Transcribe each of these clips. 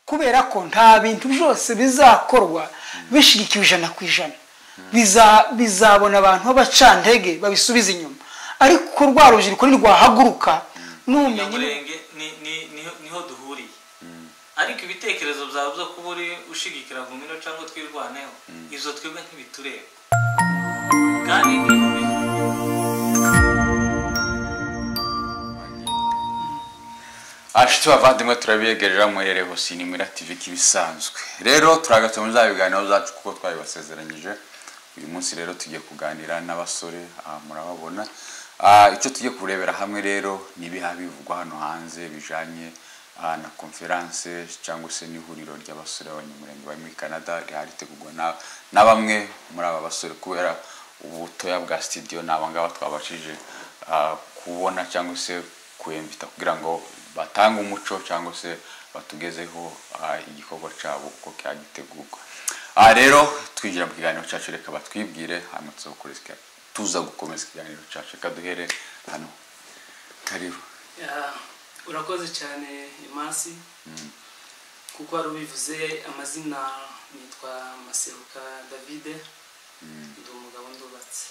kubera ko nta bintu byose bizakorwa bishyigikiwe ijana ku ijana bizabona abantu b'abacantege babisubiza inyuma ariko rwa rubyiruko ntirwahaguruka n'ubumenyi niho duhuriye ariko ibitekerezo byawe byo kuba uri ushigikira gumino cyangwa twirwaneho izo twebwe ntibitureba kandi abashyitsi bavandimwe turabiyegerera muherere hose ni muri tv nk'ibisanzwe rero turagatse muri za biganiro zacu kuko twabibasezeranyije uyu munsi rero tugiye kuganira n'abasore aha murababona Ah, icyo tugiye kurebera hamwe rero ni ibiha bivugwa hano hanze bijanye ah, na conference cyangwa se n'ihuriro ry'abasore b'abanyamurenge bari muri canada rihari ritegurwa na- na bamwe muri aba basore kubera ubutoya bwa studio ni abangaba twabashije ah, kubona cyangwa se kuyemvita kugira ngo batange umuco cyangwa se batugezeho ah, igikorwa cyabo uko cyagitegurwa aha rero twinjira mu kiganiro cyacu reka batwibwire hanyuma tuza gukora iki- tuza gukomeza ikiganiro cyacu reka duhere hano karibu Ya, urakoze cyane imasi kuko wari ubivuze amazina nitwa maseruka davide ndi umugabo ndubatse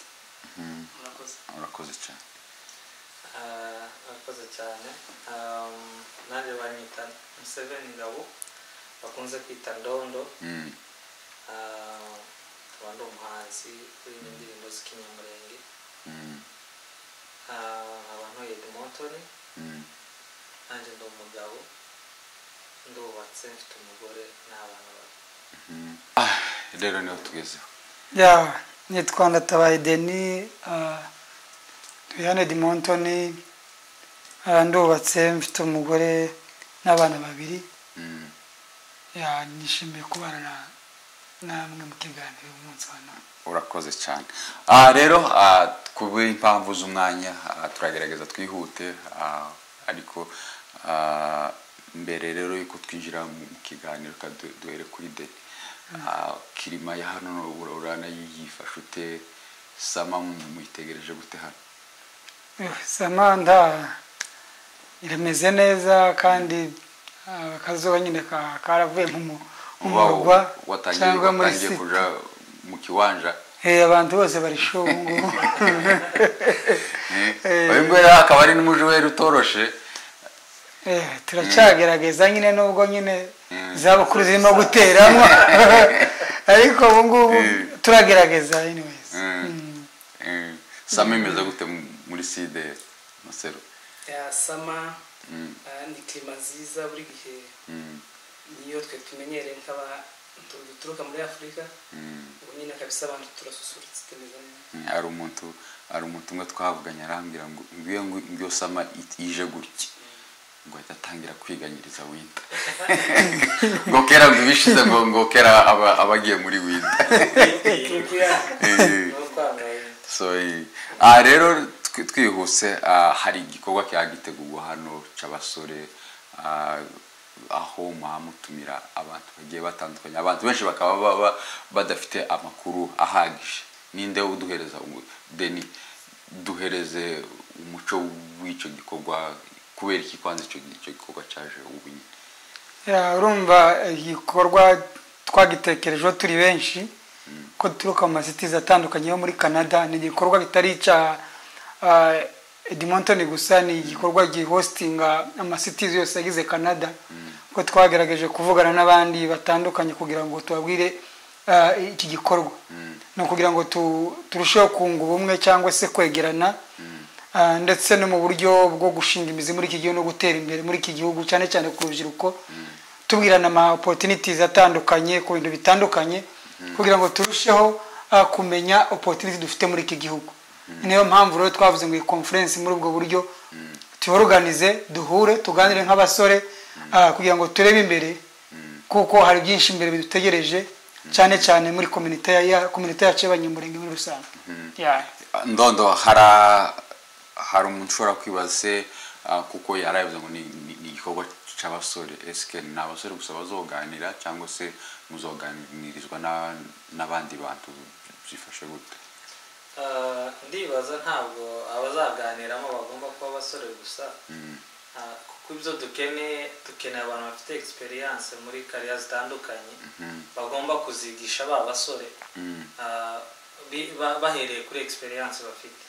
murakoze urakoze cyane Ah, murakoze cyane Um, nanjye banyita museveni ngabo bakunze kwita ndondo Mm, Ah, nkaba ndi umuhanzi urimo indirimbo z'ikinyamurenge mm, Ah, nkaba ntuye demotoni mm, nanjye ndi umugabo ndubatse mfite umugore n'abana babiri mm. Ah, rero niho tugezeho ya nitwa ndatabaye deni tuyane dimontoni ndubatse mfite umugore n'abana babiri Mm, ya nishimiye kubana na- namwe mu kiganiro uyu munsi wa none urakoze cyane aha rero ah, kubw'impamvu z'umwanya ah, turagerageza twihute ah, ariko ah, mbere rero yuko twinjira mu kiganiro reka du- duhere kuri deni Ah, kirima ya hano ura- uranayifashe ute sama mwitegereje gute hano Eh, samantha irameze neza kandi ah, akazuba nyine ka- karavuye nk'umu- nk'umurwa Uba watangiye cyangwa muri watangiye siti kuja mu kiwanja Eh, abantu bose barishuwe ubu ngubu Eh. uyu nguyu rero akaba ari n'umujoweri utoroshe Eh, turacyagerageza nyine nubwo nyine Mm. izabukuru zirimo guteramo ariko ubu ngubu Mm. turagerageza anyways Mm. Mm. Eh, sama imeze gute mu- muri side masero Ya, sama Mm, ah, ni klima nziza buri gihe mm, niyo twe tumenyereye nk'aba duturuka muri afurika mm. ubu nyine kabisa abantu turasusurutse tumeze neza ari umuntu ari umuntu umwe twavuganye arambwira ngo ngiyo ngiyo sama it- ije gutya ngo ahita atangira kwiganyiriza winda ngo kera ngo ibishize ngo ngo kera aba- abagiye muri winda Eh. n'uwo twambaye so eh, ah, rero twi- twihuse ah, hari igikorwa cyagitegurwa hano cy'abasore ah, aho muba mutumira abantu bagiye batandukanye abantu benshi bakaba baba badafite amakuru ahagije ninde uduhereza umu- deni duhereze umuco w'icyo gikorwa kubera iki kwanza icyo icyo gikorwa cyaje ubu nyine Ya, urumva igikorwa twagitekerejeho turi benshi ko duturuka mu masitizi atandukanye yo muri canada ni igikorwa kitari icya edmonton gusa ni igikorwa gihostinga amasitizi yose yagize canada ko twagerageje kuvugana n'abandi batandukanye kugira ngo tubabwire ah, iki gikorwa ni ukugira ngo tu- turusheho kunga ubumwe cyangwa se kwegerana Ah, ndetse no mu buryo bwo gushinga imizi muri iki gihugu no gutera imbere muri iki gihugu cyane cyane ku rubyiruko tubwirana ama opportunities atandukanye ku bintu bitandukanye kugira ngo turusheho ah, kumenya opportunity dufite muri iki gihugu niyo mpamvu rero twavuze ngo iyi conference muri ubwo buryo tuyoruganize duhure tuganire nk'abasore ah, kugira ngo turebe imbere kuko hari byinshi imbere bidutegereje cyane cyane muri kominite ya- ya kominite yacu y'abanyamurenge muri rusange Yeah. ndondo hari hari umuntu ushobora kwibaza se ah, kuko yarabivuze ngo ni ni- ni igikorwa cy'abasore esike ni abasore gusa bazoganira cyangwa se muzoganirizwa na- n'abandi bantu byifashe gute Ah, ndibaza ntabwo abazaganiramo bagomba kuba abasore gusa Ah, kuko ibyo dukeneye dukeneye abantu bafite egisperiyanse muri kariya zitandukanye bagomba kuzigisha ba basore ah, bi- ba- bahereye kuri egisperiyanse bafite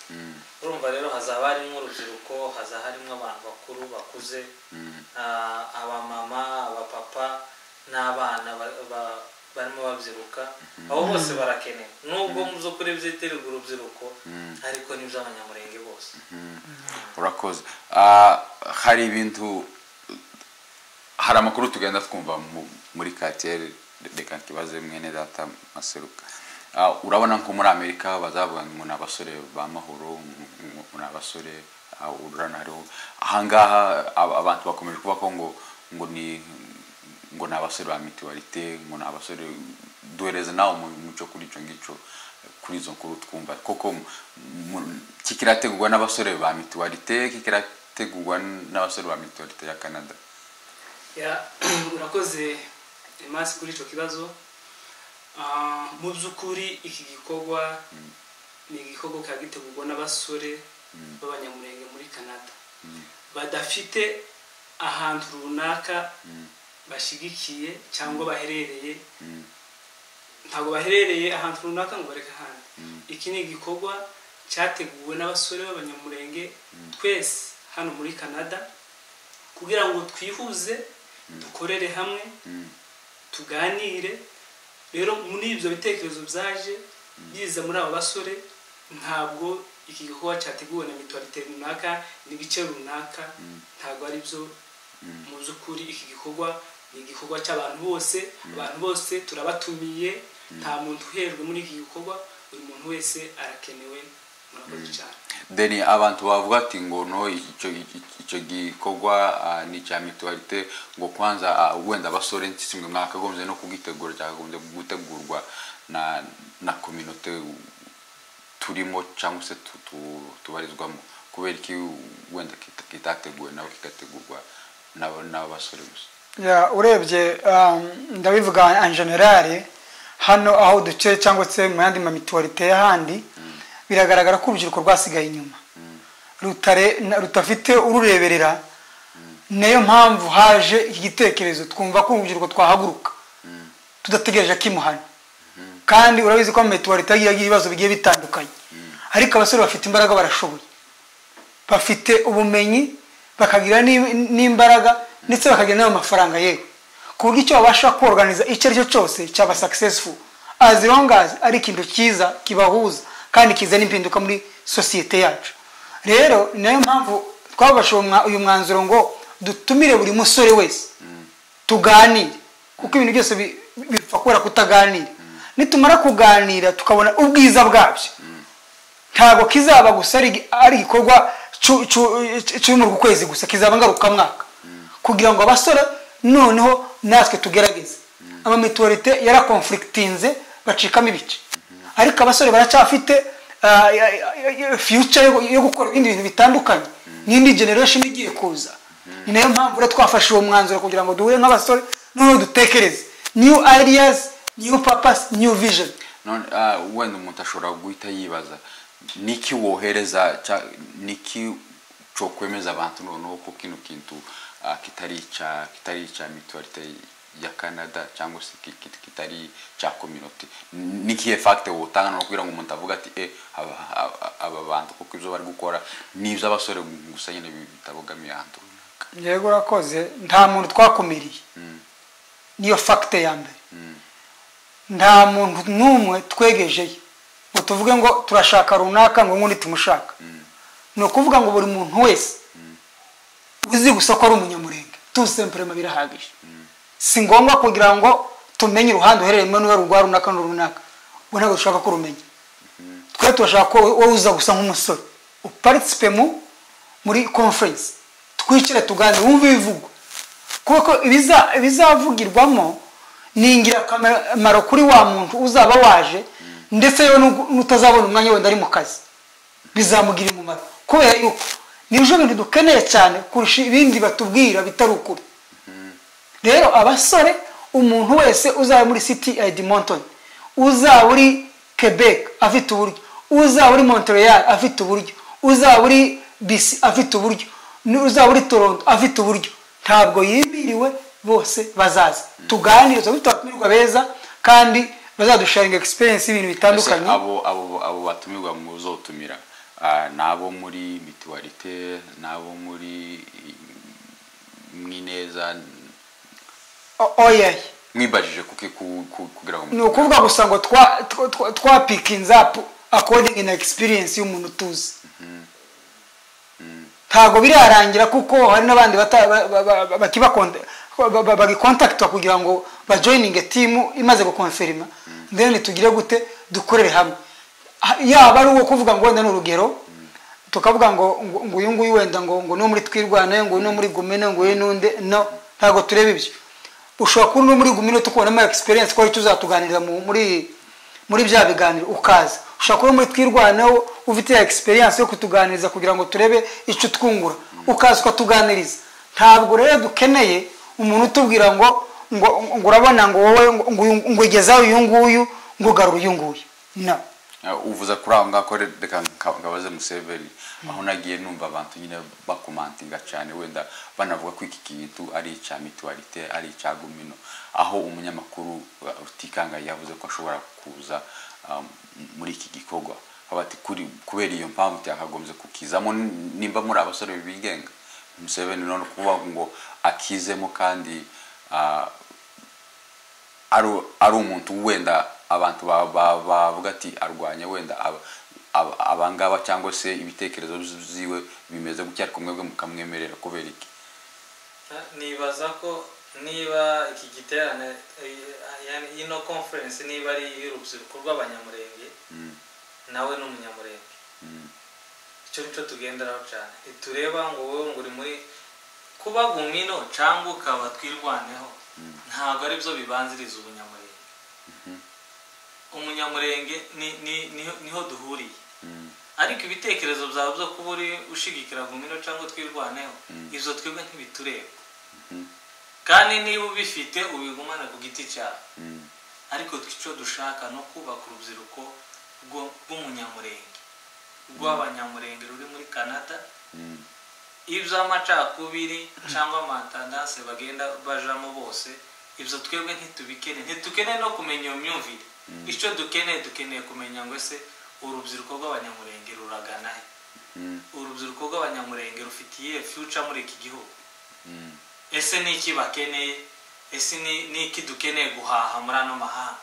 urumva rero hazaba harimo urubyiruko hazaba harimo abantu bakuru bakuze ah, abamama abapapa n'abana ba- ba- barimo babyiruka abo bose barakenewe nubwo mu by'ukuri byitirirwa urubyiruko ariko n'iby'abanyamurenge bose urakoze Ah, hari ibintu hari amakuru tugenda twumva mu- muri katiyeri reka ntibaze mwene data maseruka Ah, urabona nko muri amerika bazavuga ngo ni abasore ba mahoro ngo ni abasore ah, ururana hariho ahangaha ab- abantu bakomeje kubaho ngo ngo ni ngo ni abasore ba mituwarite ngo ni abasore duhereze nawe umuco kuri icyo ngicyo kuri izo nkuru twumva koko mu- kikirategurwa n'abasore ba mituwarite kikirategurwa n'abasore ba mituwarite ya canada Ya, urakoze emasi kuri icyo kibazo Ah, mu by'ukuri iki gikorwa ni igikorwa kikaba gitegurwa n'abasore b'abanyamurenge muri canada badafite ahantu runaka bashyigikiye cyangwa baherereye ntabwo baherereye ahantu runaka ngo bareke ahandi iki ni igikorwa cyateguwe n'abasore b'abanyamurenge twese hano muri canada kugira ngo twihuze dukorere hamwe tuganire rero muri ibyo bitekerezo byaje biza muri aba basore ntabwo iki gikorwa cyateguwe na mituwarite runaka n'ibice runaka ntabwo ari byo mu by'ukuri iki gikorwa ni igikorwa cy'abantu bose abantu bose turabatumiye nta muntu uherwe muri iki gikorwa buri muntu wese arakenewe murakoze cyane deni abantu bavuga ati ngo no icyo icyo gikorwa ah, ni icya mituwarite ngo kwanza ah, wenda abasore kimwe mwakagombye no kugitegura cyakagombye gutegurwa na na kominote turimo cyangwa se tu- tu- tubarizwamo kubera iki wenda kita- kitateguwe nawe kikategurwa n'aba- n'abasore gusa Ya, urebye um, ndabivuga en general hano aho duce cyangwa se mu yandi mamituwarite y'ahandi biragaragara ko urubyiruko rwasigaye inyuma rutare na- rutafite urureberera niyo mpamvu haje iki gitekerezo twumva ko urubyiruko twahaguruka tudategereje kimuhana kandi urabizi ko amamituwarite yagiye agira ibibazo bigiye bitandukanye ariko abasore bafite imbaraga barashoboye bafite ubumenyi bakagira n'i- n'imbaraga ndetse bakagira n'amafaranga yewe ku buryo icyo babasha koroganiza icyo ari cyo cyose cyaba successful as long as ari ikintu cyiza kibahuza kandi kizana impinduka muri sosiyete yacu rero ni nayo mpamvu twabasha uwo mwa- uyu mwanzuro ngo dutumire buri musore wese tuganire kuko ibintu byose bi- bipfa kubera kutaganira nitumara kuganira tukabona ubwiza bwabyo ntabwo kizaba gusa ari ari igikorwa cu- cu- cu- cy'umurwa ukwezi gusa kizaba ngarukamwaka kugira ngo abasore noneho natwe tugerageze amamituwarite yarakonfurikitinze bacikamo ibice ariko abasore baracyafite ah, ya- ya- ya- future yo- yo gukora ibindi bintu bitandukanye n'indi generation igiye kuza ni nayo mpamvu rero twafashe uwo mwanzuro kugira ngo duhure nk'abasore noneho dutekereze new ideas new purpose new vision none ah, wenda umuntu ashobora guhita yibaza niki wohereza cya- niki cokwemeza abantu noneho ko kino kintu ah, kitari ica kitari ica mituwarite ya canada cyangwa se ki- ki- kitari cya community nikihe facte wotanga no kugira ngo umuntu avuga ati eh aba aba- aba bantu kuko ibyo bari gukora ni iby'abasore gusa nyine bi- bitabogamiye ahantu runaka yego urakoze nta muntu twakumiriye niyo fagite ya mbere nta muntu n'umwe twegejeyo ngo tuvuge ngo turashaka runaka ngo nk'undi tumushaka ni ukuvuga ngo buri muntu wese uzi gusa ko ari umunyamurenge tusempurema birahagije si ngombwa kugira ngo tumenye uruhande uherereyemo n'uwo rwa runaka n'uru runaka ubwo ntabwo dushaka ko urumenya twe turashaka ko wowe uza gusa nk'umusore uparisipe mu muri conference twicare tuganire wumve ibivugwa kuko ibiza- ibizavugirwamo ni ingirakamaro kuri wa muntu uzaba waje ndetse yewe n'ubwo- n'utazabona umwanya wenda ari mu kazi bizamugira umumaro kubera yuko nibyo bintu dukeneye cyane kurusha ibindi batubwira bitari ukuri rero abasore umuntu wese uzaba muri city ya edmonton uzaba uri quebec afite uburyo uzaba uri montreal afite uburyo uzaba uri bc afite uburyo n'uzaba uri toronto afite uburyo ntabwo yimiriwe bose bazaza tuganire tuzabona abatumirwa beza kandi bazadusharinga egisperiyensi y'ibintu Ese bitandukanye abo abo abo batumirwa mu zo utumira n'abo muri mituwarite n'abo muri mwineza O- oyaye mwibajije kuki ku- ku- kugira ngo ni ukuvuga gusa ngo twa- twa- twa- twapikinze apu akodingi na egisperiyensi y'umuntu utuzi ntabwo birarangira kuko hari n'abandi bata- ba- ba- ba- ba- bakibakonta- ba- ba- bagikontakitwa kugira ngo bajoyininge timu imaze gukonferima then tugire gute dukorere hamwe Ah, yaba ari uwo kuvuga ngo wenda ni urugero tukavuga ngo ngo ngo uyu nguyu wenda ngo ngo no muri twirwanayo ngo no muri gumino ngo uyu n'unde no ntabwo tureba ibyo ushobora kuba no muri gumino tukubonamo egisperiyensi ko tuzatuganiriza mu- muri muri bya biganiro ukaza ushobora kuba muri twirwanaho ufite ya egisperiyensi yo kutuganiriza kugira ngo turebe icyo twungura ukaza ukatuganiriza ntabwo rero dukeneye umuntu utubwira ngo ngo ngo urabona ngo wowe ngo- ngo uyu- ngo ugezaho uyu nguyu ngo ugarure uyu nguyu no Ah, uvuze kuri aho ngaho ko reka nka- ngabaze museveni aho nagiye numva abantu nyine bakomantinga cyane wenda banavuga ko iki kintu ari icya mituwarite ari icya gumino aho umunyamakuru ah, rutikanga yavuze ko ashobora kuza ah, m- muri iki gikorwa Aho bati "Kuri- kubera iyo mpamvu cyakagombye kukizamo n- nimba muri abasore bigenga museveni none kuvuga ngo akizemo kandi ah, ari ari umuntu wenda abantu ba- ba- bavuga ati arwanya wenda aba- aba- abangaba cyangwa se ibitekerezo byiwe bimeze gutya ariko mwebwe mukamwemerera kubera iki nibaza ko niba iki giterane eh, yani ino conference niba ari iy'urubyiruko rw'abanyamurenge nawe ni umunyamurenge icyo nicyo tugenderaho cyane ntitureba ngo wowe ngo uri muri kuba gumino cyangwa ukaba twirwaneho ntabwo ari byo bibanziriza ubunyamurenge umunyamurenge ni- ni- niho- niho duhuriye ariko ibitekerezo byawe byo kuba uri ushigikira gumino cyangwa twirwaneho ibyo twebwe ntibitureba kandi niba ubifite ubigumane ku giti cyawe ariko icyo dushaka ni ukubaka urubyiruko rwo- rw'umunyamurenge rw'abanyamurenge ruri muri canada iby'amacakubiri cyangwa amatandanse bagenda bajamo bose ibyo twebwe ntitubikeneye ntitukeneye no kumenya iyo myumvire icyo dukeneye dukeneye kumenya ngo ese urubyiruko rw'abanyamurenge ruragana he urubyiruko rw'abanyamurenge rufitiye future muri iki gihugu ese ni iki bakeneye ese ni ni iki dukeneye guhaha muri ano mahanga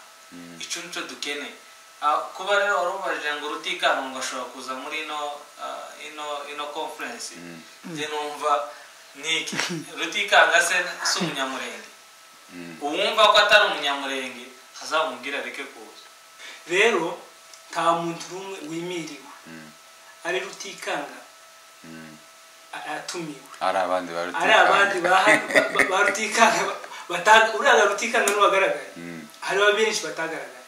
icyo nicyo dukeneye Ah, kuba rero warubajije ngo rutikanga ngo ashobora kuza muri ino ah, ino ino conference njye numva ni iki rutikanga se si umunyamurenge uwumva ko atari umunyamurenge azamubwira areke kuza rero nta muntu n'umwe wimiriwe ari rutikanga a- atumiwe ari abandi bari ari abandi baha- ba- ba- ba rutikanga ba- bata- uriya rutikanga niwe wagaragaye hariho benshi batagaragaye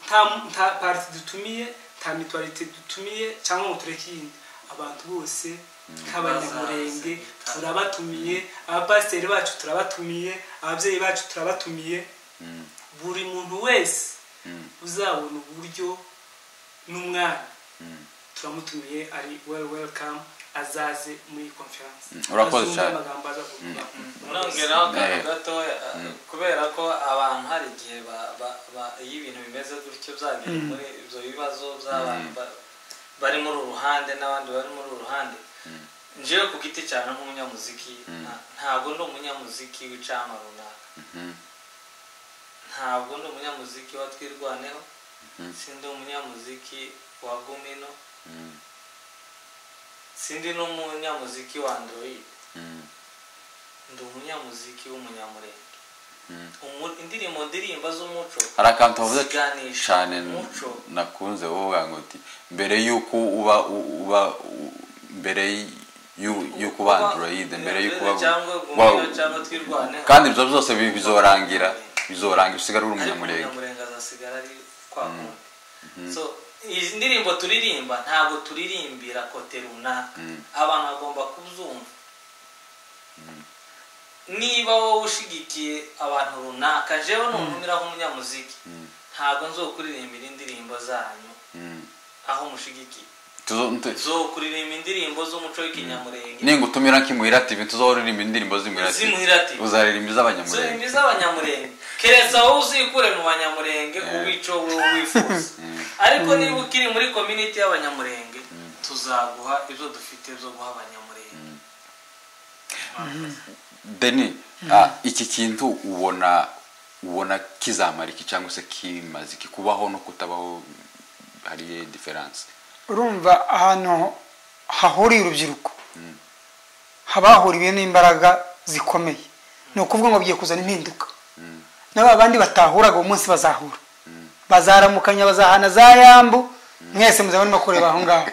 nta mu- nta pariti dutumiye nta mituwarite dutumiye cyangwa ngo tureke iyindi abantu bose nk'abanyamurenge Bazaze. turabatumiye abapasiteri bacu turabatumiye ababyeyi bacu turabatumiye buri muntu wese uzabona uburyo n'umwana turamutumiye ari well welcome azaze muri conference urakoze Azumve cyane. amagambo aza kuvuga nongeraho akantu Eh. gatoya kubera ko abantu hari igihe ba- ba- ba- iyo ibintu bimeze gutyo byagiye muri ibyo bibazo by'abantu ba- bari muri uruhande n'abandi bari muri uruhande njewe ku giti cyane nk'umunyamuziki nta- ntabwo ndi umunyamuziki w'icyama runaka ntabwo ndi umunyamuziki wa twirwaneho sindi umunyamuziki wa gumino sindi n'umunyamuziki wa android ndi umunyamuziki w'umunyamurenge Umu- indirimbo ndirimba z'umuco hari akantu wavuze ziganisha cyane umuco nakunze uvuga ngo uti mbere y'uko uba u- uba u- mbere y'u- y'uko uba androyide mbere y'uko uba cyangwa Wow. gumino cyangwa twirwaneho kandi ibyo byose bi- bizorangira bizorangira usigara uri ariko umunyamurenge umunyamurenge azasigara ari kwa kundi so izi ndirimbo turirimba ntabwo turirimbira kote runaka abantu bagomba kubyumva niba wowe ushigikiye abantu runaka jewe nuntumira nk'umunyamuziki ntabwo nzokuririmbira indirimbo zanyu Mm. aho mushigikiye zokuririmba indirimbo z'umuco w'ikinyamurenge ningutumira nk'imuhira tv tuzoririmba indirimbo z'imuhira Z'imuhira TV. uzaririmba iz'abanyamurenge zuririmbi z'abanyamurenge keretse wowe uzikure mu banyamurenge uwica wowe wifuza ariko niba ukiri muri kominiti y'abanyamurenge tuzaguha ibyo dufite byo guha abanyamurenge deni ah, iki kintu ubona ubona kizamara iki cyangwa se kimaze iki kubaho no kutabaho hari diferanse urumva ahantu hahuriye urubyiruko haba hahuriwe n'imbaraga zikomeye ni ukuvuga ngo bagiye kuzana impinduka na ba bandi batahuraga uwo munsi bazahura bazaramukanya bazahana za yambu mwese muzaba murimo kureba aho ngaho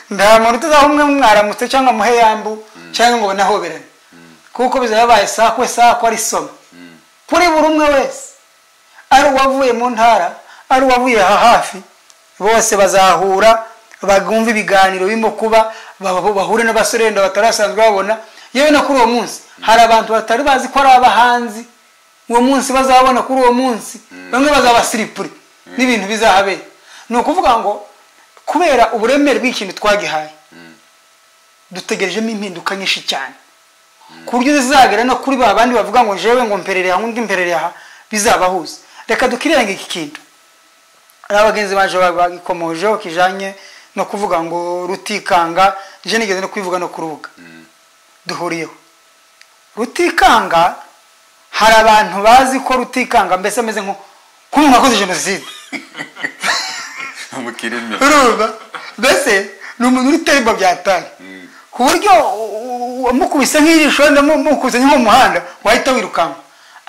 nta muntu utuzaho umwe mwaramutse cyangwa muhe yambu cyangwa ngo banahoberane kuko bizaba bibaye sakwe sakwe ari soma kuri buri umwe wese ari uwavuye mu ntara ari uwavuye aha hafi bose bazahura bagumva ibiganiro birimo kuba baba- bahure n'abasore wenda batarasanzwe babona yewe no kuri uwo munsi hari abantu batari bazi ko ari abahanzi uwo munsi bazabona kuri uwo munsi bamwe bazabasiripure n'ibintu bizahabera ni ukuvuga ngo kubera uburemere bw'ikintu twagihaye dutegerejemo impinduka nyinshi cyane ku buryo zizagera no kuri ba bandi bavuga ngo jewe ngo mperereye aha undi mperereye aha bizabahuza reka dukirenga iki kintu hari abagenzi baje bagikomojeho kijanye no kuvuga ngo rutikanga je nigeze no kubivuga no kurubuga duhuriyeho rutikanga hari abantu bazi ko rutikanga mbese ameze nko nk'umuntu wakoze jenoside mukirimi urumva mbese ni umuntu uri temba byataye ku buryo u- u- wamukubise nk'ijisho wenda mu- mukuzanye nko mu muhanda wahita wirukanka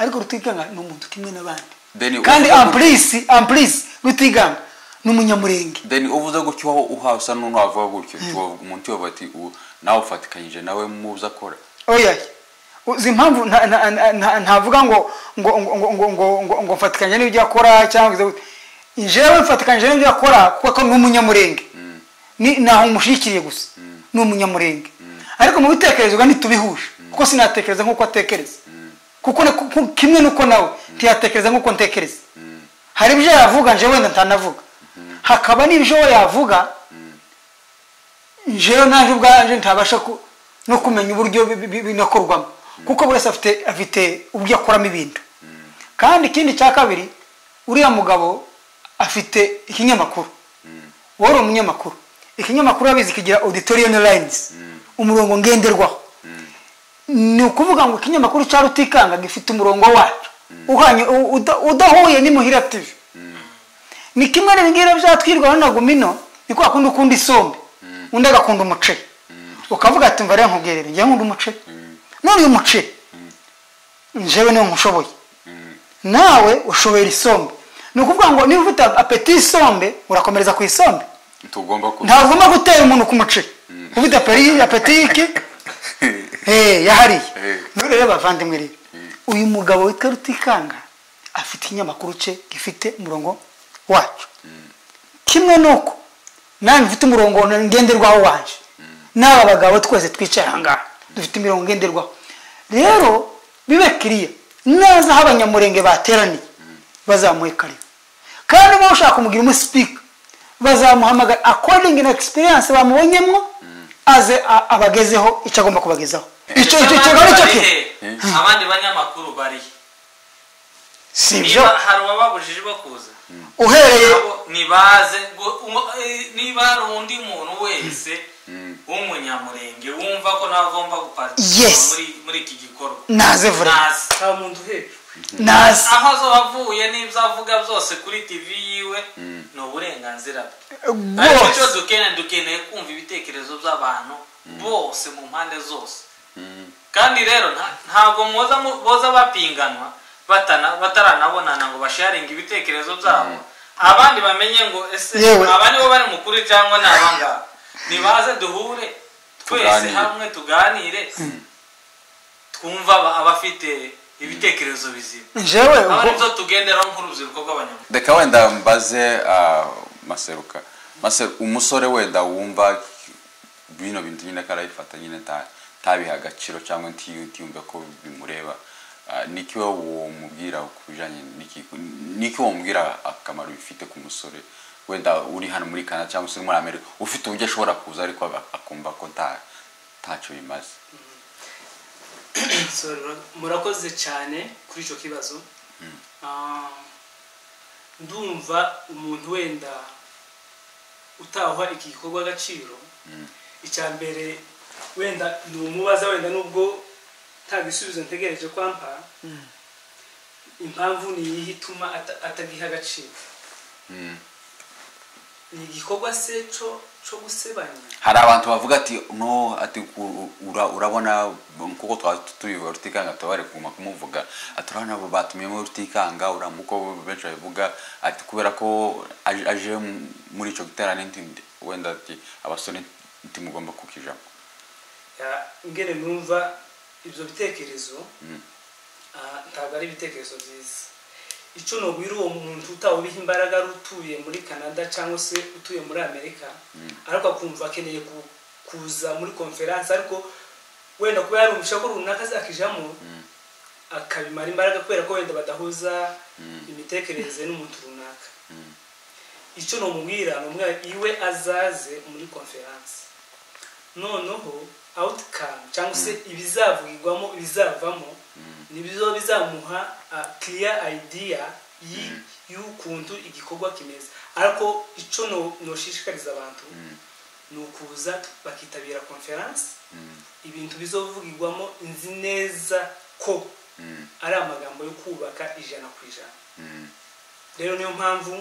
ariko rutiganga ni umuntu kimwe n'abandi Then you- kandi ampulisi ampulisi rutiganga ni umunyamurenge then uvuze gutyo waho uhawe usa n'umuntu wavuga gutyo Tuwo- umuntu yavuga ati "Uwo- nawe ufatikanyije nawe muza akora oya uzi impamvu nta- nta- nta- nta- ntavuga ngo ngo ngo ngo ngo ngo ngo ngo mfatikanye n'ibyo akora cyangwa ngo jewe mfatikanyije n'ibyo akora kuko ni umunyamurenge ni naho umushyikiriye gusa ni umunyamurenge ariko mu bitekerezo ntitubihuje kuko sinatekereza nk'uko atekereza kuko na- ku- kimwe n'uko nawe ntiyatekereza nk'uko ntekereza hari ibyo yavuga nje wenda ntanavuga hakaba n'ibyo we yavuga jewe naje ubwanje ntabasha ku- no kumenya uburyo bi- bi- binakorwamo kuko buri wese afite afite uburyo akoramo ibintu kandi ikindi cya kabiri uriya mugabo afite ikinyamakuru wowe uri umunyamakuru ikinyamakuru urabizi kigira auditorium lines umurongo ngenderwaho ni ukuvuga ngo ikinyamakuru cya rutikanga gifite umurongo wacyo uhanye u- uda- udahuye n'imuhira tv ni kimwe n'ibingira byatwirwaho na gumino ni kwa kundi ukunda isombe undi agakunda umuceri ukavuga ati mva rero nkubwirere njyewe nkunda umuceri none uyu muceri njyewe niwo nkushoboye nawe ushobora isombe ni ukuvuga ngo niba ufite apeti y'isombe urakomereza ku isombe tugomba ku ntagomba gutera umuntu ku muceri ufite aperi- apeti y'iki Eh, yahariye Eh. none rero bavandimwe rero uyu mugabo witwa rutikanga afite ikinyamakuru cye gifite umurongo wacu kimwe nuko nanjye mfite umurongo ngenderwaho wanje n'aba bagabo twese twicaye ahangaha dufite imirongo ngenderwaho rero bibe kiriya naza aho abanyamurenge bateraniye bazamuhe karibu kandi niba ushaka kumugira umusipika bazamuhamagara according na experience bamubonyemo aze a- abagezeho icyo agomba kubagezaho icyo icyo Ndetse icyo abandi nicyo bari kintu he? abandi banyamakuru barihe si ibyo niba hari uwababujije bakuza uhereye nabo nibaze gu- umu- eh, niba hari undi muntu wese w'umunyamurenge wumva ko nawe agomba guparticipate Yes. muri muri iki gikorwa naze vure naze nta muntu hejuru naze aho azoba avuye n'ibyo avuga byose kuri tv yiwe ni uburenganzira bwe ariko icyo rwose dukeneye dukeneye kumva ibitekerezo by'abantu bose mu mpande zose kandi rero nta- ntabwo muza mu- boza bapinganwa batana- bataranabonana ngo basharinge ibitekerezo byabo abandi bamenye ngo ese Yewe. aba nibo bari mukuru cyangwa ni abangaba nibaze duhure twese Tuganire. hamwe tuganire twumva aba- abafite ibitekerezo bizima njyewe aba ubwo- nibyo tugenderaho nk'urubyiruko rw'abanyamaguru reka wenda mbaze ah, maseruka Maseru- umusore wenda wumva bino bintu nyine karabifata nyine nta- ntabihe agaciro cyangwa ntiyu- ntiyumve ko bimureba Ah, niki wowe womubwira ku bijyanye n'iki- niki womubwira akamaro bifite ku musore wenda uri hano muri canada cyangwa se uri muri amerika ufite uburyo ashobora kuza ariko aga- akumva ko nta ntacyo bimaze So, mura- murakoze cyane kuri icyo kibazo Ah, ndumva umuntu wenda utahwa iki gikorwa agaciro icya mbere wenda ni umubaza wenda nubwo nta bisubizo ntegereje kwampa impamvu ni iyihe ituma ata- atagiha agaciro Mm. ni igikorwa se cyo cyo gusebanya hari abantu bavuga ati no ati ku- ura- urabona kuko twaba tubivuga rutikanga tuba bari kuguma kumuvuga ati urabona abo batumyemo rutikanga urabona uko benshi babivuga ati kubera ko aje aje muri icyo giterane nti- wenda ati abasore ntimugomba kukijamo Ya, ingene numva ibyo bitekerezo ah, ntabwo ari ibitekerezo byiza icyo nogwira uwo muntu utawubiha imbaraga ari utuye muri canada cyangwa se utuye muri amerika ariko akumva akeneye ku- kuza muri konferansi ariko wenda kuba yari umushako runaka azakijamo akabimara imbaraga kubera ko wenda badahuza imitekerereze n'umuntu runaka icyo nomubwira ni umwana iwe azaze muri konferansi noneho awutikamu cyangwa se ibizavugirwamo ibizavamo nibyo bizamuha kiriya ayidiya y'ukuntu igikorwa kimeze ariko icyo no- noshishikariza abantu ni ukuza bakitabira konferansi ibintu bizovugirwamo nzi neza ko ari amagambo yo kubaka ijana ku ijana rero niyo mpamvu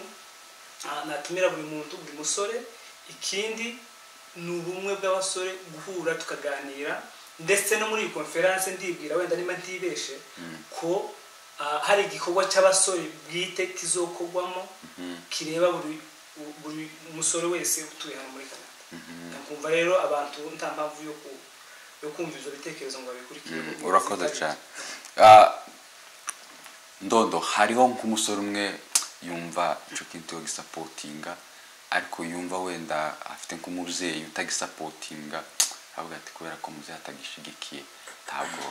ah, natumira buri muntu buri musore ikindi ni ubumwe bw'abasore guhura tukaganira ndetse no muri iyi konferanse ndibwira wenda niba ntibeshe ko ah, hari igikorwa cy'abasore bwite kizokorwamo kireba buri buri musore wese utuye hano muri canada nakumva rero abantu nta mpamvu yo ku- yo kumva ibyo bitekerezo ngo babikurikire kuko urakoze bitabiriye. cyane Ah, ndodo hariho nk'umusore umwe yumva icyo kintu gisapotinga ariko yumva wenda afite nk'umubyeyi utagisapotinga avuga ati kubera ko umubyeyi atagishigikiye ntabwo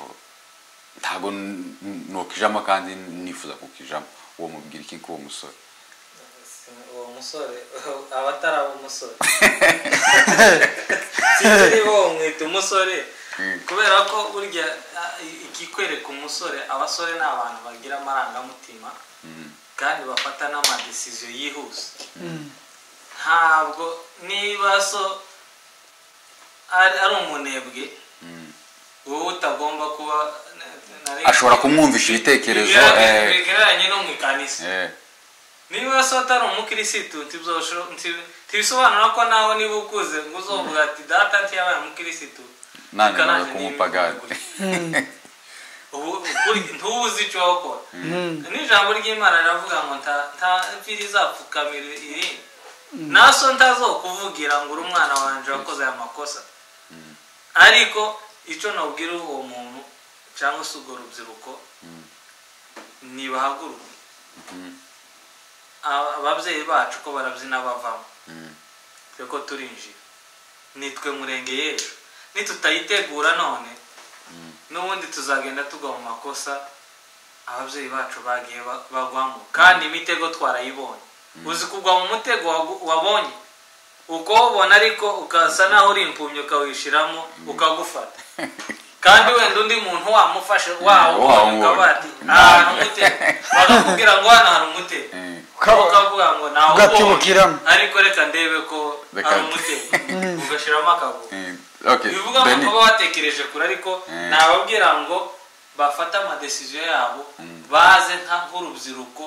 ntabwo n- n- nokijamo kandi nifuza kukijamo uwo mubwira iki k'uwo musore uwo musore aba atari abo umusore sinzi bo mwita umusore kubera ko burya ah, ikikwereka umusore abasore ni abantu bagira amarangamutima kandi bafata n'amadesiziyo yihuse ntabwo niba so ari ari umunebwe wowe utagomba kuba ashobora kumwumvisha ibitekerezo eh, bigereranye no mu ikanisa eh, niba se utari umukirisitu ntibzosho- nti- ntibisobanura ko nawe niba ukuze ngo uzovuga ati data ntiyabaye umukirisitu nani reka nawe nanjye niba kumupagani ubu ukuri- ntuzi icyo wakora n'ijambo ry'imana riravuga ngo nta- nta ivi rizapfukamira irindi naso ntazokuvugira ngo uri umwana wanjye wakoze aya makosa ariko icyo nabwira uwo muntu cyangwa se urwo rubyiruko nibahaguruke Aba- ababyeyi bacu ko barabyina bavamo reko turinjira nitwe murenge y'ejo nitutayitegura none n'ubundi tuzagenda tugwa mu makosa ababyeyi bacu bagiye ba- bagwamo kandi imitego twarayibonye uzi kugwa mu mutego wagu- wabonye ukawubona ariko ukasa naho uri impumyi ukawishyiramo ukagufata kandi wenda undi muntu wamufashe wawubonye wawubonye. ukaba ati ahantu umutego bakakubwira ngo hano hari umutego Ukaba- ukavuga ngo nawe ugatibukiramo. ariko reka ndebe ko Reka- ari umutego ugashyiramo akaguru Eh, okay, bivuga ngo Benny. kuba batekereje kure ariko Mm. nababwira ngo bafate amadesiziyo yabo baze nka- nk'urubyiruko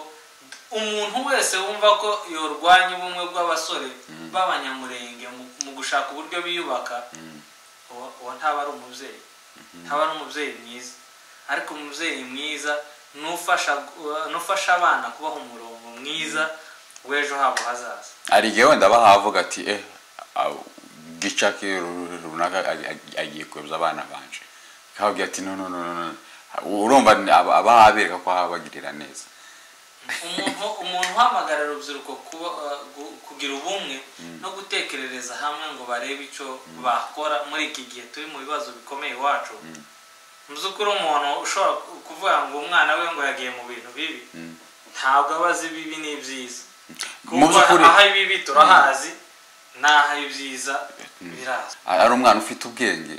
umuntu wese wumva ko yorwanya ubumwe bw'abasore b'abanyamurenge mu- mu gushaka uburyo biyubaka uwo uwo ntaba ari umubyeyi ntaba ari umubyeyi mwiza ariko umubyeyi mwiza n'ufasha n'ufasha abana kubaha umurongo mwiza w'ejo habo hazaza hari igihe wenda bahavuga ati eh aw- gica ke ru- runaka ag- ag- agiye kuyobya abana banje kababwira ati no no no no, no urumva ni aba- abahabereka ko habagirira neza umuntu umuntu uhamagarira urubyiruko kuba, uh, gu- kugira ubumwe no gutekerereza hamwe ngo barebe icyo bakora muri iki gihe turi mu bibazo bikomeye iwacu mu by'ukuri umuntu ushobora ku- kuvuga ngo umwana we ngo yagiye mu bintu bibi ntabwo aba azi ibibi n'ibyiza mu kuko by'ukuri aho ibibi turahazi n'aho ibyiza birazwi ari umwana ufite ubwenge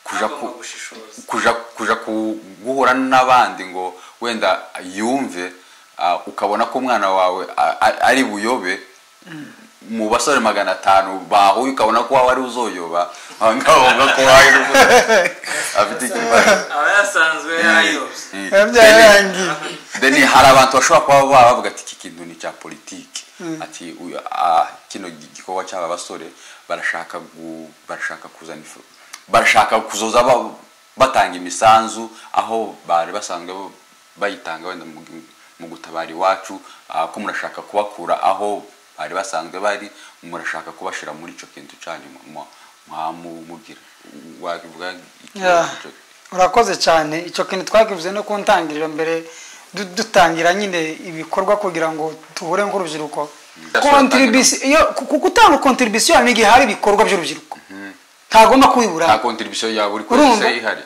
kuja ku Agomba gushishoza kuja kuja ku- guhura n'abandi ngo wenda yumve ah, ukabona ko umwana wawe a- a- ari buyobe mu basore magana atanu bahuye ukabona ko wawe ari uzoyoba aha ngaha ubona ko wawe ari uzoyoba. afite ikibazo aba yasanzwe yarayobye Mm. biba byararangiye then hari abantu bashobora kuba baba bavuga ati iki kintu ni icya politiki ati uyu- ah, kino gi- gikorwa cy'aba basore barashaka gu- barashaka kuzana ifu- barashaka kuzoza ba- batanga imisanzu aho bari basanzwe bo- bayitanga wenda mu gi- mu gutabara iwacu ah, ko murashaka kubakura aho bari basanzwe bari murashaka kubashyira muri icyo kintu cyanyu mwamubwira wabivuga iki- Yeah. icyo- urakoze cyane icyo kintu twakivuze no kuntangirira mbere du- dutangira nyine ibikorwa kugira ngo tuhure nk'urubyiruko kontribisi iyo ku- ku gutanga kontribisiyo hari n'igihe hari ibikorwa by'urubyiruko ntagomba kubibura nta kontribisiyo yaba uri Urumva? kose ihari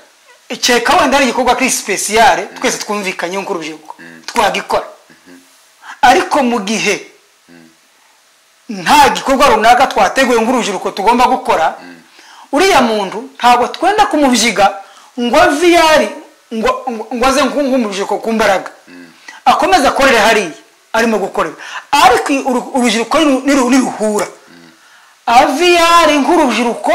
cyeka wenda hari igikorwa kuri sipesiyare twese twumvikanyeho nk'urubyiruko twagikora ariko mu gihe nta gikorwa runaka twateguye nk'urubyiruko tugomba gukora uriya muntu ntabwo twenda kumubyiga ngo ave iyo ari ngo ngo- ngo aze nk- nk'umurubyiruko ku mbaraga akomeze akorere hariya arimo gukorera ariko uru- urubyiruko niru- niru- niruhura aviyari nk'urubyiruko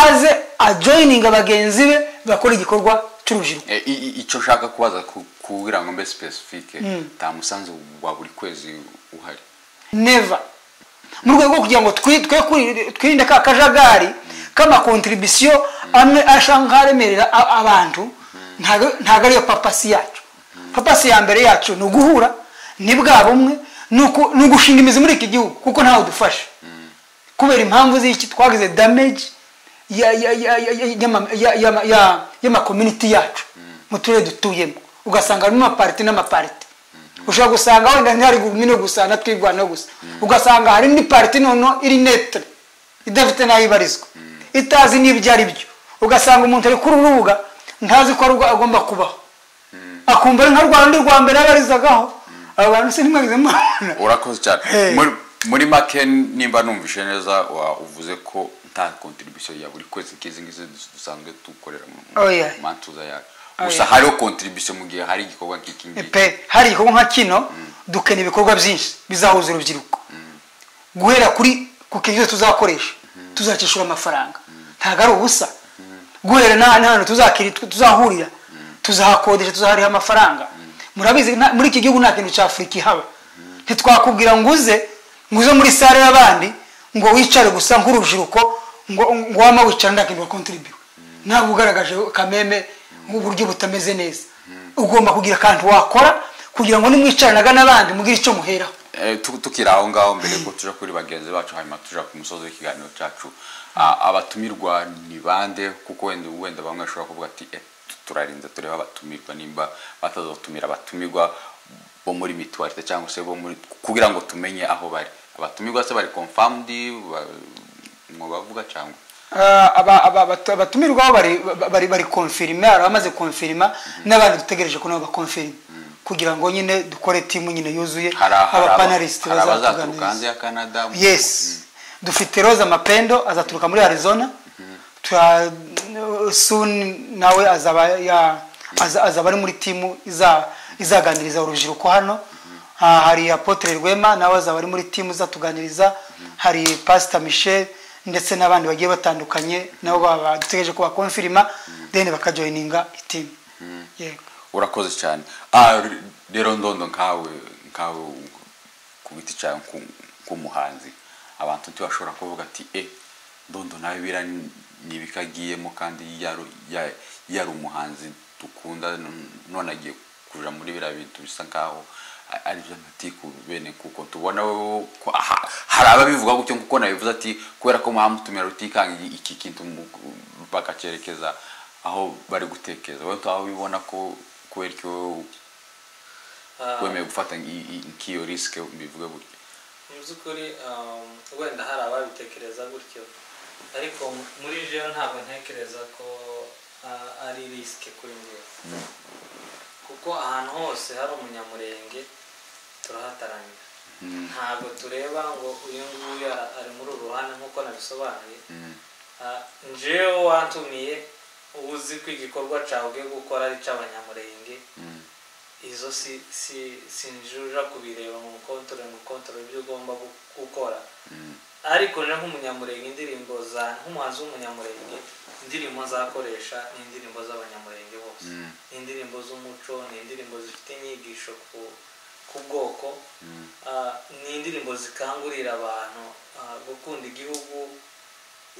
aze ajoyininga bagenzi be bakora igikorwa cy'urubyiruko E, i- i- icyo ushaka kubaza ku- kugira ngo mbe specifique nta musanzu wa buri kwezi uhari neva mu rwego rwo kugira ngo twi- twe kwi- twirinde ka kajagari k'amakontribisiyo amwe ashanga aremerera a- abantu ntago ntago ariyo papasi yacu papasi ya mbere yacu ni uguhura ni bwa bumwe ni uku- ni ugushinga imizi muri iki gihugu kuko ntawe dufasha kubera impamvu z'iki twagize damage ya- ya- ya- ya- ya- y'ama- ya- ya- ya- y'amakominiti yacu mu turere dutuyemo ugasanga harimo amapariti n'amapariti ushobora gusanga wenda ntihari gumino gusa na twirwanaho gusa ugasanga hari indi pariti noneho iri netere idafite n'aho ibarizwa itazi n'ibyo ari byo ugasanga umuntu ari kuri uru rubuga ntazi ko ari rwo agomba kubaho akumva ari nka rwa rundi rwa mbere yabarizagaho aba bantu se ntimwagize mubona urakoze cyane Hey. Muri- muri make nimba numvishe neza wa- uvuze ko nta contribution ya buri kwezi nk'izi ngizi dus- dusanzwe dukorera mu mu- Oh, yeah. mu mantuza yacu Oh, gusa yeah. hariho contribution mu gihe hari igikorwa nk'iki ngiki pe hari igikorwa nka kino dukena ibikorwa byinshi bizahuza urubyiruko guhera kuri ku kintu cyose tuzakoresha tuzacyishura amafaranga ntabwo ari ubusa guhera n'aha n'ahantu tuzakiri- tuzahurira tuzahakodesha tuzahariha amafaranga murabizi nta- muri iki gihugu nta kintu cya afurika ihaba ntitwakubwira ngo uze ngo uze muri sare y'abandi ngo wicare gusa nk'urubyiruko ngo ngo wama wicara nta kintu wakontribuye ntabwo ugaragaje kameme nk'uburyo butameze neza ugomba kugira akantu wakora kugira ngo nimwicaranaga n'abandi mugire icyo muheraho Eh, tu- tukiri aho ngaho mbere ko tuja kuri bagenzi bacu hanyuma tuja ku musozi w'ikiganiro cyacu Ah, abatumirwa ni bande kuko wenda wenda bamwe bashobora kuvuga ati eh, turarinda tureba abatumirwa nimba batazotumira abatumirwa bo muri mituwarite cyangwa se bo muri kugira ngo tumenye aho bari abatumirwa se bari confirmed mu bavuga cyangwa Ah, aba- aba- abatu- abatumirwaho bari- bari bari konfirima hari abamaze konfirima n'abandi dutegereje ko nabo bakonfirima kugira ngo nyine dukore timu nyine yuzuye hari hari abapanalisiti hari abazaturuka hanze bazatuganiriza ya Canada mu- yes dufite roza mapendo azaturuka muri arizona tura soon nawe azaba ya aza- azaba ari muri timu iza- izaganiriza urubyiruko hano Ah, hari apotre rwema nawe azaba ari muri timu izatuganiriza hari pastor michel ndetse n'abandi bagiye batandukanye nabo baba dutegereje ko bakonfirima then bakajoyininga itimu yego urakoze cyane Ah, r- rero ndondo nkawe nkawe ku giti cyawe nku- nk'umuhanzi abantu ntibashobora kuvuga ati e ndondo nawe bira ntibikagiyemo kandi yari ya- yari umuhanzi dukunda n- none agiye kuja muri biriya bintu bisa nkaho a- ari byo amatiku bene kuko tubona wowe ko aha- hari ababivuga gutyo kuko nabivuze ati kubera ko mwamutumira rutikanga iki kintu mu- bakacyerekeza aho bari gutekereza wowe tuba ubibona ko kubera iki wowe Ah, wemeye gufata i- i- nk'iyo risike mbivuge gutyo mu by'ukuri um, wenda hari ababitekereza gutyo ariko muri jewe ntabwo ntekereza ko ah, ari risike kuri njyewe kuko ahantu hose hari umunyamurenge turahataramira ntabwo tureba ngo uyu nguyu ara- ari muri uru ruhande nk'uko nabisobanuye Ah, njyewe watumiye uzi ko igikorwa cyawe ugiye gukora ari icy'abanyamurenge izo si si sinjuja kubireba mu kontorore mu kontorore ibyo ugomba gu- gukora ariko rero nk'umunyamurenge indirimbo za nk'umuhanzi w'umunyamurenge indirimbo nzakoresha ni indirimbo z'abanyamurenge bose ni indirimbo z'umuco ni indirimbo zifite inyigisho ku ku bwoko Ah, ni indirimbo zikangurira abantu ah, gukunda igihugu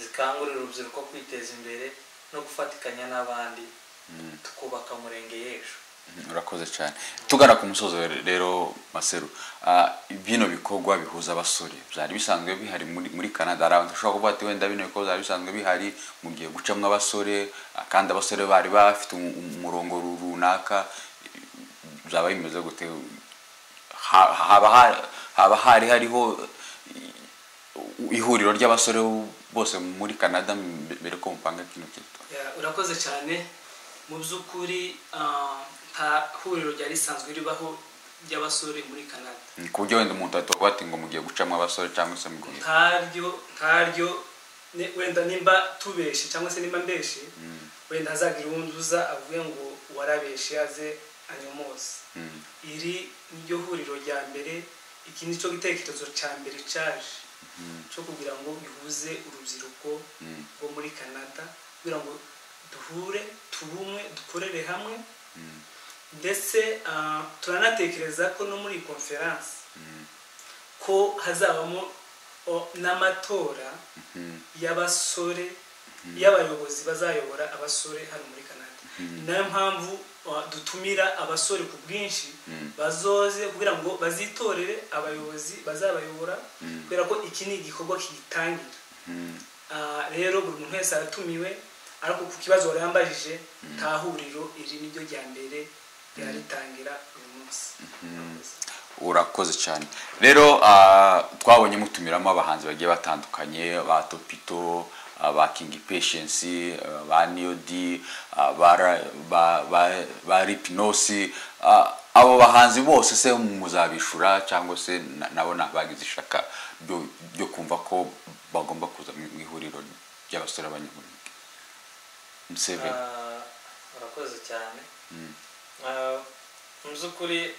zikangurira urubyiruko kwiteza imbere no gufatikanya n'abandi tukubaka umurenge y'ejo urakoze cyane tugana ku musozo rero maseru ah, bino bikorwa bihuza abasore byari bisanzwe bihari muri muri canada hari abantu ushobora kuvuga ati wenda bino bikorwa byari bisanzwe bihari mu gihe gucamo abasore ah, kandi abasore bari bafite umu- umurongo ru- runaka byaba bimeze gute Ha- haba ha- haba hari hariho i- ihuriro ry'abasore bose muri canada mbe- mbere ko mupanga kino kintu Ya, urakoze cyane mu by'ukuri ah, nta huriro ryari risanzwe ribaho ry'abasore muri canada Mm, ku buryo wenda umuntu ahita ati ngo mugiye gucamo abasore cyangwa se mugiye ntaryo ntaryo ne- wenda nimba tubeshe cyangwa se nimba mbeshe wenda hazagira uwundi uza avuye ngo warabeshe aze anyomose Mm. iri niryo huriro rya mbere iki ni cyo gitekerezo cya mbere cyaje cyo kugira ngo bihuze urubyiruko rwo muri canada kugira ngo duhure tubumwe dukorere hamwe ndetse ah, turanatekereza ko no muri iyi konferanse ko hazabamo o, n'amatora y'abasore y'abayobozi bazayobora abasore hano muri canada ni nayo mpamvu o, dutumira abasore ku bwinshi bazoze kugira ngo bazitorere abayobozi bazabayobora kubera ko iki ni igikorwa kigitangira Ah, rero buri muntu wese aratumiwe ariko ku kibazo wari yambajije nta huriro iri niryo rya mbere ryaritangira uyu munsi urakoze cyane rero ah, twabonye mutumiramo abahanzi bagiye batandukanye ba topito ah, ba kingi peshensi ah, ba niyodi ah, ba Ra- ba- ba- ba ripinosi Ah, abo bahanzi bose se muzabishura cyangwa se na- nabo ntabagize ishaka ryo ryo kumva ko bagomba kuza mu mu ihuriro ry'abasore b'abanyamurenge Museveni Ah, urakoze cyane Ah, mu by'ukuri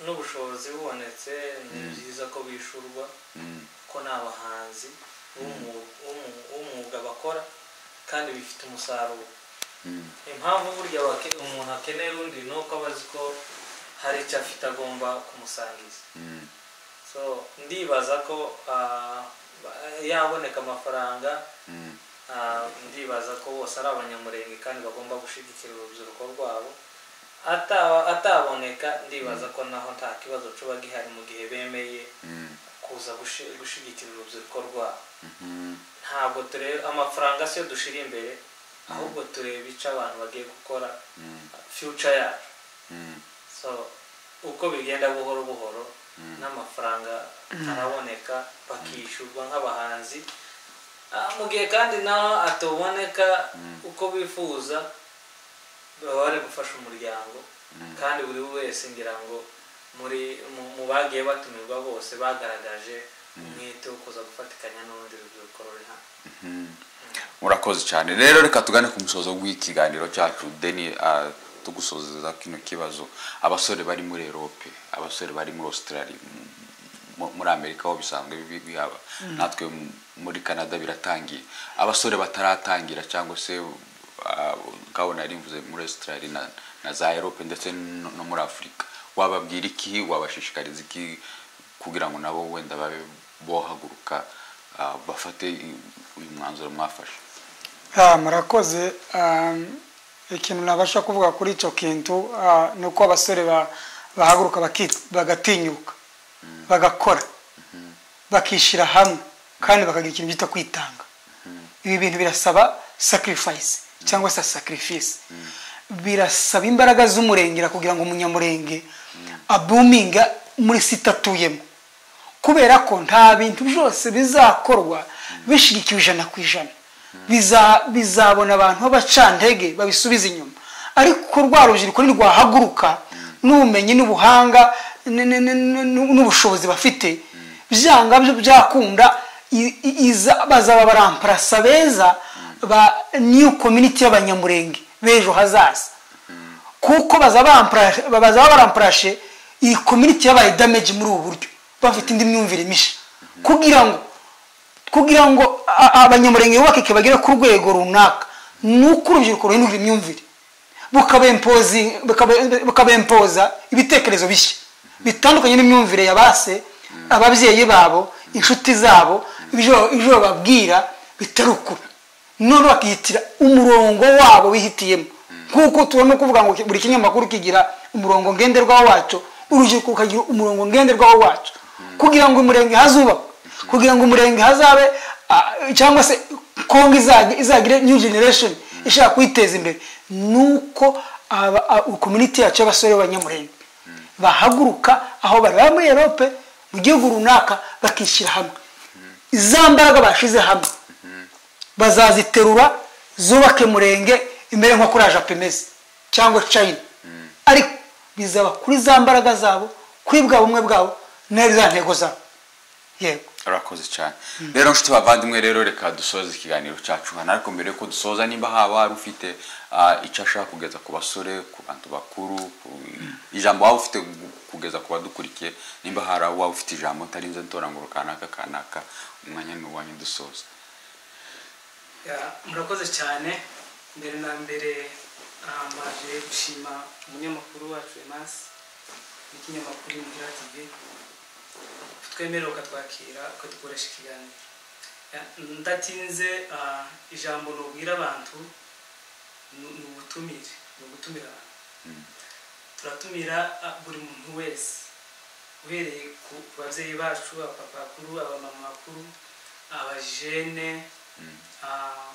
n'ubushobozi bubonetse ni byiza ko bishurwa ko ni abahanzi b'umwu- b'umwu- b'umwuga bakora kandi bifite umusaruro impamvu burya wake- umuntu akenera undi ni uko aba azi ko hari icyo afite agomba kumusangiza so ndibaza ko ah, ba- yaboneka amafaranga Ah, ndibaza ko bose ari abanyamurenge kandi bagomba gushyigikira urubyiruko rwabo Ataba- ataboneka ndibaza ko naho nta kibazo cuba gihari mu gihe bemeye kuza gushi- gushyigikira urubyiruko rwabo ntabwo tureba amafaranga siyo dushyira imbere ahubwo tureba icyo abantu bagiye gukora future yacu so uko bigenda buhoro buhoro n'amafaranga araboneka bakishyurwa nk'abahanzi Ah, mu gihe kandi naho ataboneka uko bifuza baba bari gufasha umuryango kandi buri wese ngira ngo muri mu- mu bagiye batumirwa bose bagaragaje umwete wo kuza gufatikanya n'urundi rubyiruko ruri hano murakoze cyane rero reka tugane ku musozo w'ikiganiro cyacu deni ah, tugusozeza kino kibazo abasore bari muri erope abasore bari muri australia m- m- muri amerika ho bisanzwe bi- bihaba natwe m- muri canada biratangiye abasore bataratangira cyangwa se ah, ukabona yari mvuze muri australia na, na za erope ndetse no, no muri afurika wababwira iki wabashishikariza iki kugira ngo nabo wenda babe bohaguruka ah, bafate i- uyu mwanzuro mwafashe Ah, murakoze Um, ikintu nabasha kuvuga kuri icyo kintu ah, ni uko abasore ba- bahaguruka baki- bagatinyuka bagakora bakishyira hamwe kandi bakagira ikintu bita kwitanga ibi bintu birasaba sacrifice cyangwa se sacrifice birasaba imbaraga z'umurengera kugira ngo umunyamurenge abuminga muri site atuyemo kubera ko nta bintu byose bizakorwa bishyigikiwe ijana ku ijana Biza- bizabona abantu b'abacantege babisubiza inyuma ariko rwa rubyiruko nirwahaguruka n'ubumenyi n'ubuhanga ni- ni- ni- ni- n'ubushobozi bafite byanga byo byakunda i- i- iza bazaba baramparasa beza ba new community y'abanyamurenge b'ejo hazaza kuko bazaba baramparashe- bazaba baramparashe iyi community yabaye damage muri ubu buryo bafite indi myumvire mishya kugira ngo kugira ngo a- abanyamurenge bubakike bagere ku rwego runaka ni uko urubyiruko ruhindura imyumvire bukabempozi- bukabe- bukabempoza ibitekerezo bishya bitandukanye n'imyumvire ya base ababyeyi babo inshuti zabo ibyo ibyo bababwira bitari ukuri none bakihitira umurongo wabo bihitiyemo nk'uko tubona kuvuga ngo buri kinyamakuru kigira umurongo ngenderwaho wacyo urubyiruko rukagira umurongo ngenderwaho wacyo kugira ngo umurenge hazubakwe kugira ngo umurenge hazabe ah, cyangwa se kongo izag- izagire new generation ishaka kwiteza imbere nuko aba- a- community yacu y'abasore b'abanyamurenge bahaguruka aho barara muri erope mu gihugu runaka bakishyira hamwe za mbaraga bashyize hamwe bazaziterura zubake murenge imere nko kuri ajapemeze cyangwa china ariko bizaba kuri za mbaraga zabo kuri bwa bumwe bwabo na za ntego zabo yego urakoze cyane rero nshuti bavandimwe rero reka dusoze ikiganiro cyacu hano ariko mbere yuko dusoza nimba haba hari ufite ah, icyo ashaka kugeza ku basore ku bantu bakuru ku- ijambo waba ufite gu- kugeza ku badukurikiye nimba hari aho waba ufite ijambo utarinze ntora ngo kanaka kanaka umwanya ni uwanyu dusoza Ya, murakoze cyane mbere na mbere ah, mbaje gushima umunyamakuru wacu emasi n'ikinyamakuru imvura tv twemerera ukatwakira ukadukoresha ikiganiro Ya, ndatinze ah, ijambo nubwira abantu ni ni ubutumire ni ugutumira abantu turatumira ah, buri muntu wese uhereye ku ku babyeyi bacu abapapa bakuru abamama bakuru abajene ah,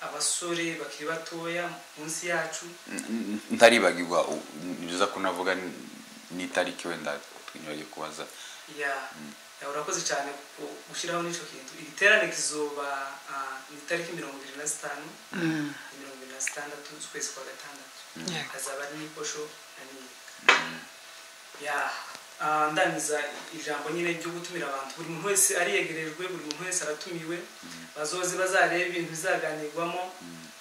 abasore bakiri batoya munsi yacu N- n- ntaribagirwa u- ni byiza ko navuga n- n'itariki wenda twinyibage kubaza ya ya, urakoze cyane ku- gushyiraho n'icyo kintu iri terane kizoba ah, ni itariki mirongo irindwi na zitanu mirongo irindwi na zitandatu z'ukwezi kwa gatandatu Yego. hazaba ari n'ikosho na n'iyika ya ah, ndangiza ijambo nyine ryo gutumira abantu buri muntu wese ariyegerejwe buri muntu wese aratumiwe bazoze bazareba ibintu bizaganirwamo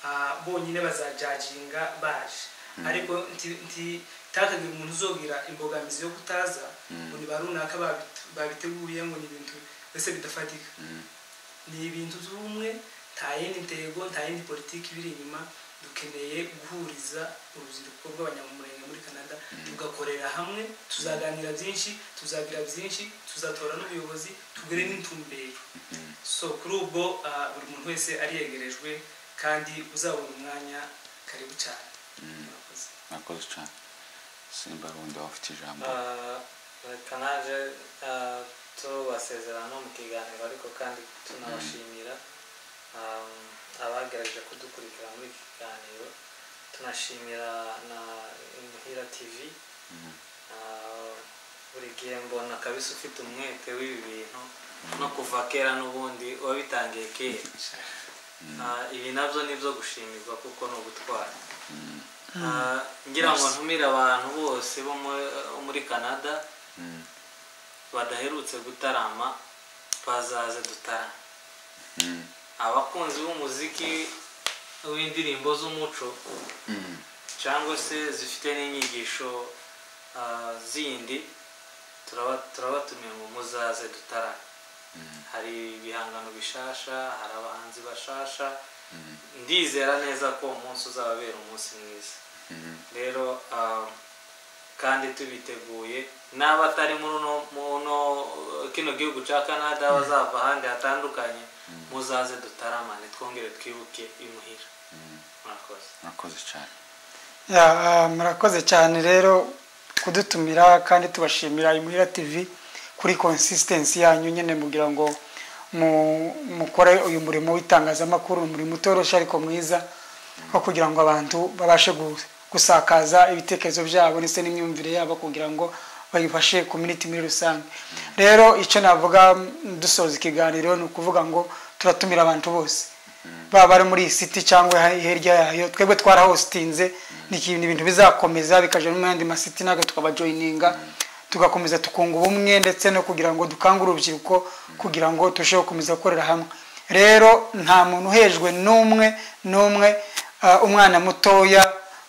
ah, bonyine bazajaginga baje ariko nti- nti- ntihakagire umuntu uzogira imbogamizi yo kutaza ngo ni ba runaka babi- babiteguye ngo ni ibintu mbese bidafatika ni ibintu by'ubumwe nta yindi ntego nta yindi politiki ibiri inyuma dukeneye guhuriza urubyiruko rw'abanyamurenge muri canada tugakorera hamwe tuzaganira byinshi tuzagira byinshi tuzatora n'ubuyobozi tugere n'intumbero so kuri ubwo ah, buri muntu wese ariyegerejwe kandi uzabona umwanya karibu cyane Murakoze. mwakoze cyane simba wundi waba ufite ijambo Ah, reka naje ah, tubasezerana no mu kiganiro ariko kandi tunabashimira ah, abagerageje kudukurikira muri iki kiganiro tunashimira na muhira tv Ah, buri gihe mbona kabisa ufite umwete w'ibi bintu no kuva kera n'ubundi wabitangiye kera Ah, ibi nabyo ni ibyo gushimirwa kuko ni ugutwara Ah, ngira ngo ntumire abantu bose bo mu- bo muri canada badaherutse gutarama bazaze dutarame abakunzi b'umuziki w'indirimbo z'umuco cyangwa se zifite n'inyigisho ah, zindi turaba- turabatumiye ngo muzaze dutarame hari ibihangano bishasha hari abahanzi bashasha ndizera neza ko uwo munsi uzababera umunsi mwiza rero ah, kandi tubiteguye n'abatari muri uno- mu uno- kino gihugu cya canada bazava ahandi hatandukanye muzaze dutaramane twongere twibuke imuhira murakoze mwakoze cyane Ya, ah, murakoze cyane rero kudutumira kandi tubashimira imuhira tv kuri consistency yanyu nyine mugira ngo mu- mukore uyu murimo w'itangazamakuru ni umurimo utoroshye ariko mwiza wo kugira ngo abantu babashe gu- gusakaza ibitekerezo byabo ndetse n'imyumvire yabo kugira ngo bayifashe community muri rusange rero icyo navuga mm, dusoza ikiganiro ni ukuvuga ngo turatumira abantu bose baba bari muri iyi siti cyangwa ha- hirya yayo twebwe twarahositinze ni iki- ni ibintu bizakomeza bikajya no mu yandi masiti natwe tukabajoyininga tugakomeza tukunga ubumwe ndetse no kugira ngo dukangure urubyiruko kugira ngo turusheho gukomeza gukorera hamwe rero nta muntu uhejwe n'umwe n'umwe ah, umwana mutoya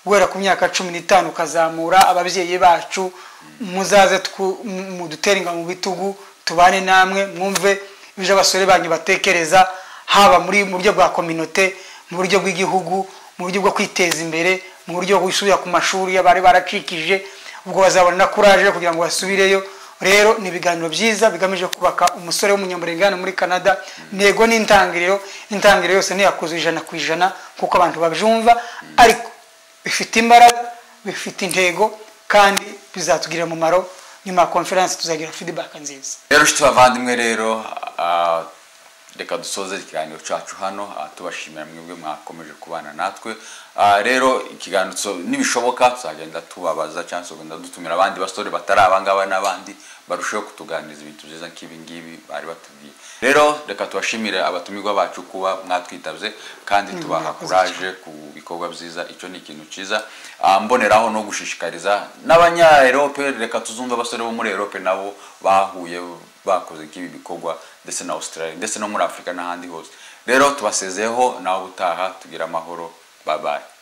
guhera ku myaka cumi n'itanu ukazamura ababyeyi bacu muzaze twu- mu- mudutere inga mu bitugu tubane namwe mwumve ibyo abasore banyu batekereza haba muri mu buryo bwa kominote mu buryo bw'igihugu mu buryo bwo kwiteza imbere mu buryo bwo gusubira ku mashuri y'abari baracikije ubwo bazabona na kuraje yo kugira ngo basubireyo rero ni ibiganiro byiza bigamije kubaka umusore w'umunyamurenge hano muri canada intego n'intangiriro intangiriro yose ntiyakuzuye ijana ku ijana kuko abantu babyumva ariko bifite imbaraga bifite intego kandi bizatugirira umumaro nyuma ya konferensi tuzagira feedback nziza rero nshuti bavandimwe rero ah, reka dusoze ikiganiro cyacu hano ah, tubashimira mwebwe mwakomeje kubana natwe Ah, rero ikiganiro so- nibishoboka tuzagenda tubabaza cyangwa se tugenda dutumira abandi basore batari abangaba n'abandi barusheho kutuganiriza ibintu byiza nk'ibi ngibi bari batubwiye rero reka tubashimire abatumirwa bacu kuba mwatwitabye kandi tubaha mwakoze cyane. kuraje baje ku bikorwa byiza icyo ni ikintu cyiza Ah, mboneraho no gushishikariza n'abanya erope reka tuzumve abasore bo muri erope nabo bahuye bakoze nk'ibi bikorwa ndetse na australia ndetse no muri afurika n'ahandi hose rero tubasezeyeho nawe ubutaha tugira amahoro babaye